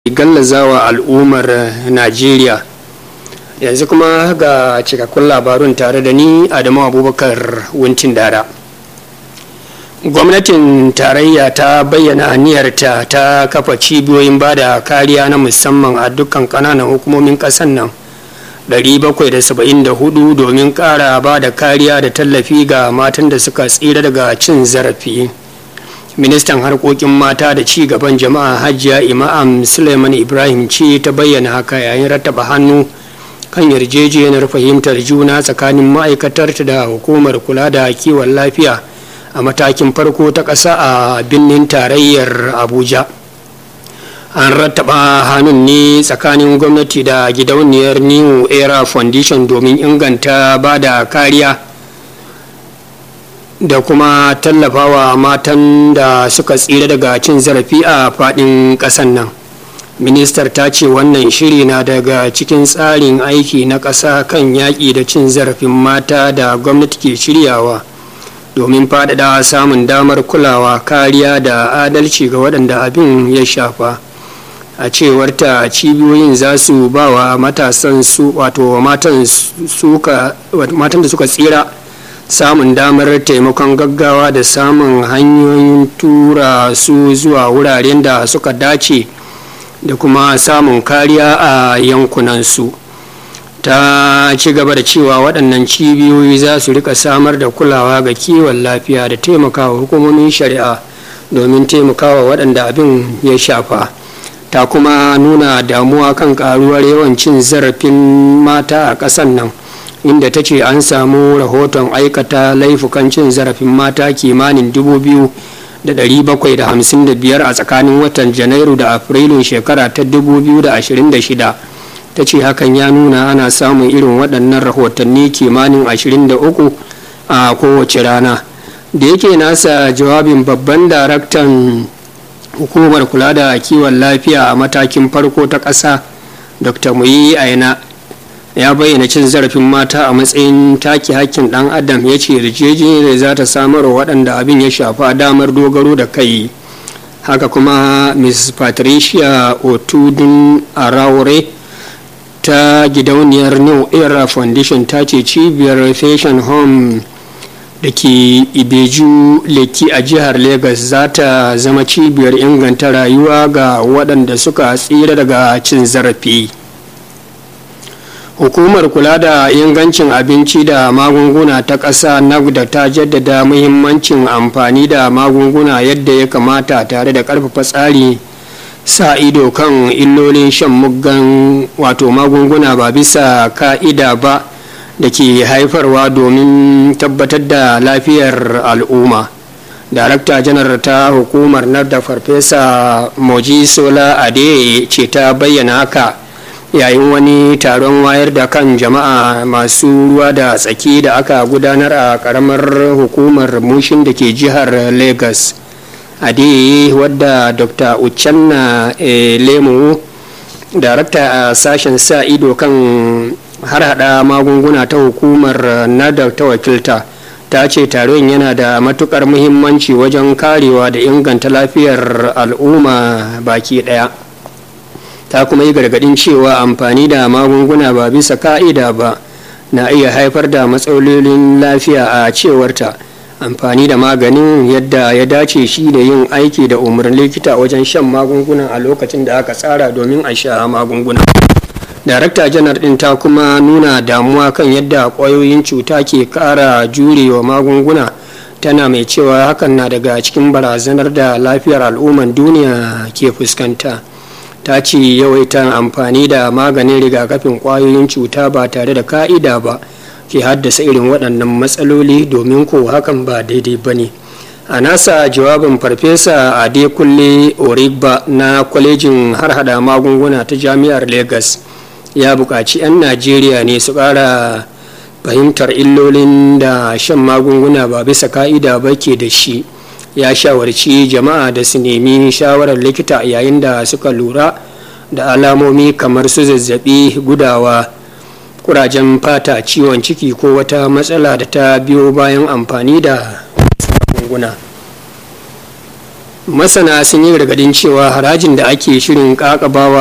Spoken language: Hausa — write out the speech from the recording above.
gallazawa al'ummar najeriya yanzu kuma ga cikakkun labarun tare da ni adamu abubakar wuntin dara gwamnatin tarayya ta bayyana aniyarta ta kafa cibiyoyin ba da kariya na musamman a dukkan kananan hukumomin kasan nan 774 domin kara ba da kariya da tallafi ga matan da suka tsira daga cin zarafi ministan harkokin mata da ci gaban jama'a hajiya imam suleiman ibrahim ce ta bayyana haka yayin rattaba hannu kan yarjejeniyar fahimtar juna tsakanin ma'aikatarta da hukumar kula da kiwon lafiya a matakin farko ta ƙasa a birnin tarayyar abuja an rattaba hannun ne tsakanin gwamnati da gidauniyar new era foundation domin inganta ba da kariya da kuma tallafawa matan da suka tsira daga cin zarafi a faɗin ƙasan nan ministar ta ce wannan shiri na daga cikin tsarin aiki na ƙasa kan yaƙi da cin zarafin mata da gwamnati ke shiryawa domin faɗaɗa samun damar kulawa kariya da adalci ga waɗanda abin ya shafa a cewar ta cibiyoyin za su ba wa matasan su wato matan da suka tsira samun damar taimakon gaggawa da samun hanyoyin tura su zuwa wuraren da suka dace da kuma samun kariya a yankunansu ta ci gaba da cewa waɗannan cibiyoyi za su rika samar da kulawa ga kiwon lafiya da taimakawa hukumomin shari'a domin taimakawa waɗanda abin ya shafa ta kuma nuna damuwa kan karuwar yawan cin zarafin mata a ƙasar nan inda ta ce an samu rahoton aikata laifukan cin zarafin mata kimanin dubu biyu da ɗari bakwai da hamsin da biyar a tsakanin watan janairu da afrilun shekara ta dubu biyu da ashirin da shida ta ce hakan ya nuna ana samun irin waɗannan rahotanni kimanin ashirin da uku a kowace rana da yake nasa jawabin babban daraktan hukumar kula da kiwon lafiya a matakin farko ta ƙasa dr muyi aina ya bayyana cin zarafin mata a matsayin take hakkin dan adam ya ce yarjejeniyar za ta samar wa waɗanda abin ya shafa damar dogaro da kai haka kuma ms patricia otudun araure ta gidauniyar new era foundation ta ce cibiyar fashion home da ke ibeju leki a jihar lagos za ta zama cibiyar inganta rayuwa ga waɗanda suka tsira daga cin zarafi hukumar kula da ingancin abinci da magunguna ta ƙasa nagda ta jaddada muhimmancin amfani da magunguna yadda ya kamata tare da ƙarfafa tsari sa ido kan illolin shan muggan wato magunguna ba bisa ka'ida ba da ke haifarwa domin tabbatar da lafiyar al'umma darakta janar ta hukumar da farfesa moji sola ade ce ta bayyana haka yayin wani taron wayar da kan jama'a masu ruwa da tsaki da aka gudanar a karamar hukumar mushin da ke jihar lagos ade wadda dr uchenna lemu darakta a sashen sa ido kan har hada magunguna ta hukumar nada ta wakilta ta ce taron yana da matukar muhimmanci wajen karewa da inganta lafiyar al'umma baki daya ta kuma yi gargadin cewa amfani da magunguna ba bisa ka'ida ba na iya haifar da matsalolin lafiya a cewarta amfani da maganin yadda ya dace shi da yin aiki da umarnin likita wajen shan magungunan a lokacin da aka tsara domin a sha magunguna darakta janar din ta kuma nuna damuwa kan yadda kwayoyin cuta ke kara jurewa magunguna tana mai cewa hakan na daga cikin barazanar da lafiyar al'umman duniya ke fuskanta ta ce yawaita amfani da maganin rigakafin kwayoyin cuta ba tare da ka'ida ba ke haddasa irin waɗannan matsaloli domin ko hakan ba daidai ba ne a nasa jawabin farfesa adekunle origba na kwalejin harhada magunguna ta jami'ar lagos ya buƙaci 'yan najeriya ne su ƙara fahimtar illolin da shan magunguna ba bisa ka'ida ba ke da shi ya shawarci jama'a da su nemi shawarar likita yayin da suka lura da alamomi kamar su zazzabi gudawa kurajen fata ciwon ciki ko wata matsala da ta biyo bayan amfani da magunguna masana sun yi gargadin cewa harajin da ake shirin kakabawa